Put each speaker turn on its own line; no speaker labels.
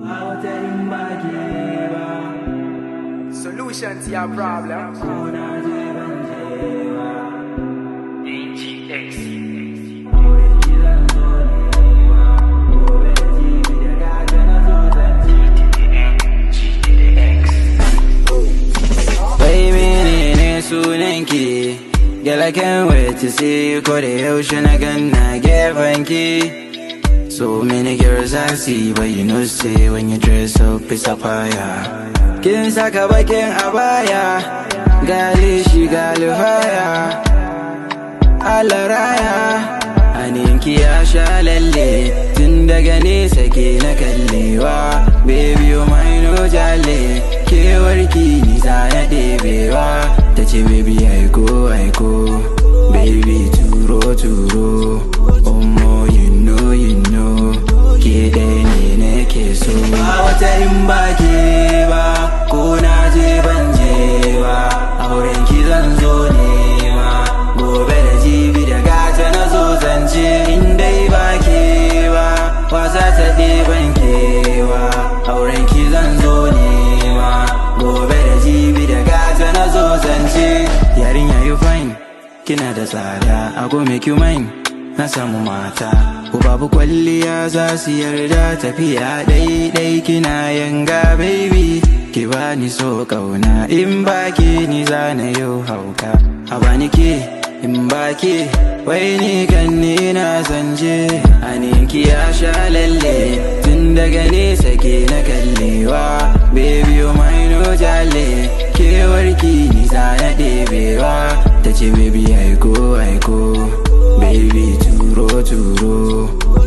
Solution to your problem.
Wai menene sunanki? Girl, I can't wait to see you ko da yaushe na ganna gefanki. So many girls I see, but you know say when you dress up it's a fire. Kin saka bakin abaya, gali shi gali haya. Allah raya, aninki ya sha lalle, tun daga nesa ke na kallewa. Baby, you my no jale, kewarki ni za na ɗebewa. Ta ce baby aiko aiko, baby turo turo. Omo you know you know, ke ɗaya ne nake so. Ba wata in ba ke ba, ko na je ban je ba, auren ki zan zo nema. Gobe da jibi da gata na zo zance in dai ba ke ba, wasa ta ɗeban kewa. Auren ki zan zo nema, gobe da jibi da gata na zo zance. Yarinya you fine, kina da tsada, a go make you mine. Na samu mata, ko babu kwalliya za su yarda tafiya ɗai-ɗai kina yanga baby. Ki bani so ƙauna, in ba ke ni za na yau hauka. A bani ke, in ba ke, wai ni kan ni na zanje. Aninki ya sha lalle, tun daga nesa ke na kallewa. Baby you my no jale, kewarki ni za na ɗebewa. Ta ce baby aiko aiko, baby turo turo.